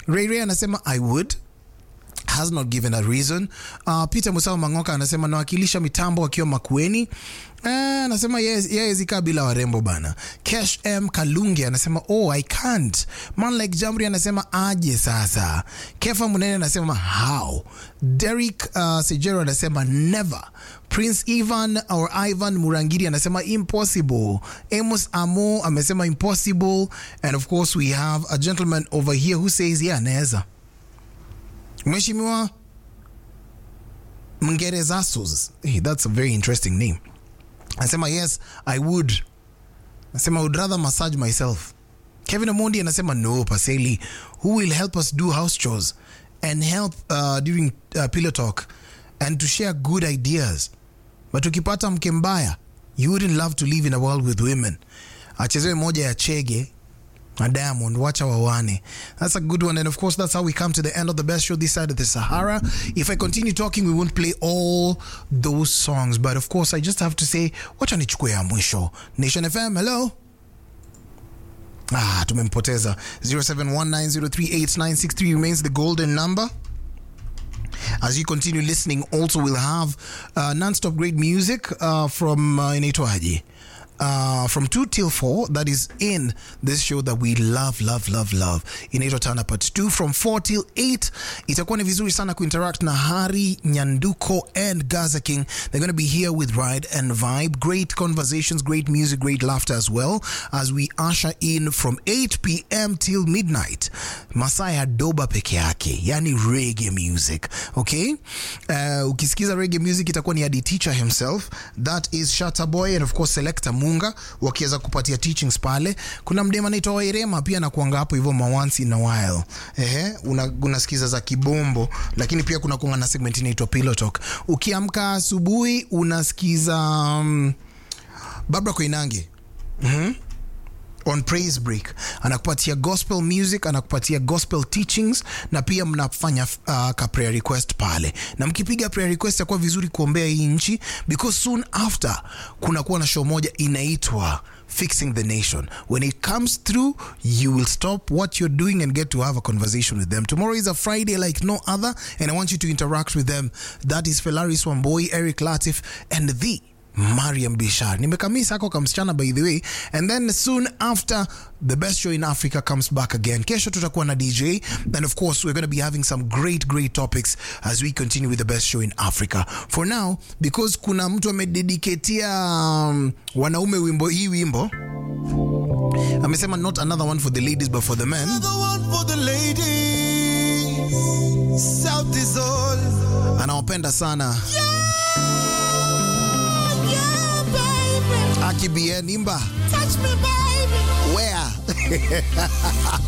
Ray Ray anasema I would has not given a reason. Uh, Peter Musao Mangoka anasema nawakilisha mitambo akiwa Makueni. Uh, anasema yeye zikaa bila warembo bana. Cash M Kalungi anasema oh I can't. Man like Jamri anasema aje sasa. Kefa Munene anasema how. Derek uh, Sejero anasema never. Prince Ivan or Ivan Murangiri anasema impossible. Amos Amo amesema impossible and of course we have a gentleman over here who says yeah anaweza. Mheshimiwa Mngerezasos. Hey, that's a very interesting name. Anasema yes, I would. Anasema I would rather massage myself. Kevin Omondi anasema no, Paseli. Who will help us do house chores and help uh, during uh, pillow talk and to share good ideas. But ukipata mke mbaya, you wouldn't love to live in a world with women. Achezewe moja ya Chege na Diamond, wacha wawane. That's a good one. And of course, that's how we come to the end of the best show this side of the Sahara. If I continue talking, we won't play all those songs. But of course, I just have to say, wacha nichukue ya mwisho. Nation FM, hello. Ah, tumempoteza. 0719038963 remains the golden number. As you continue listening, also we'll have uh, non-stop great music uh, from uh, inaitwaje uh, from 2 till 4 that is in this show that we love love love love inaitwa tana part 2 from 4 till 8 itakuwa ni vizuri sana kuinteract na hari nyanduko and gaza king they're going to be here with ride and vibe great conversations great music great laughter as well as we usher in from 8 pm till midnight masaa ya doba peke yake yani reggae music okay uh, ukisikiza reggae music itakuwa ni adi teacher himself that is Shatta Boy and of course selector munga wakiweza kupatia teachings pale kuna mdema anaitwa wairema pia nakuanga hapo hivyo mawansi in a while ehe una, unasikiza za kibombo lakini pia kuna kuanga na segment inaitwa pillow talk ukiamka asubuhi unasikiza um, babra koinange mm-hmm on praise break anakupatia gospel music anakupatia gospel teachings na pia mnafanya uh, ka prayer request pale na mkipiga prayer request yakuwa vizuri kuombea hii nchi because soon after kunakuwa na show moja inaitwa fixing the nation when it comes through you will stop what you're doing and get to have a conversation with them tomorrow is a friday like no other and i want you to interact with them that is felaris wamboi eric latif and the Mariam Bishar. Nimekamisa ako kamsichana by the way. And then soon after the best show in Africa comes back again. Kesho tutakuwa na DJ and of course we're going to be having some great great topics as we continue with the best show in Africa. For now because kuna mtu amedediketia um, wanaume wimbo hii wimbo amesema not another one for the ladies but for the men. Another one for the ladies. South is all. Anawapenda sana. Yeah, baby. Aki bien imba. Touch me, baby. Where?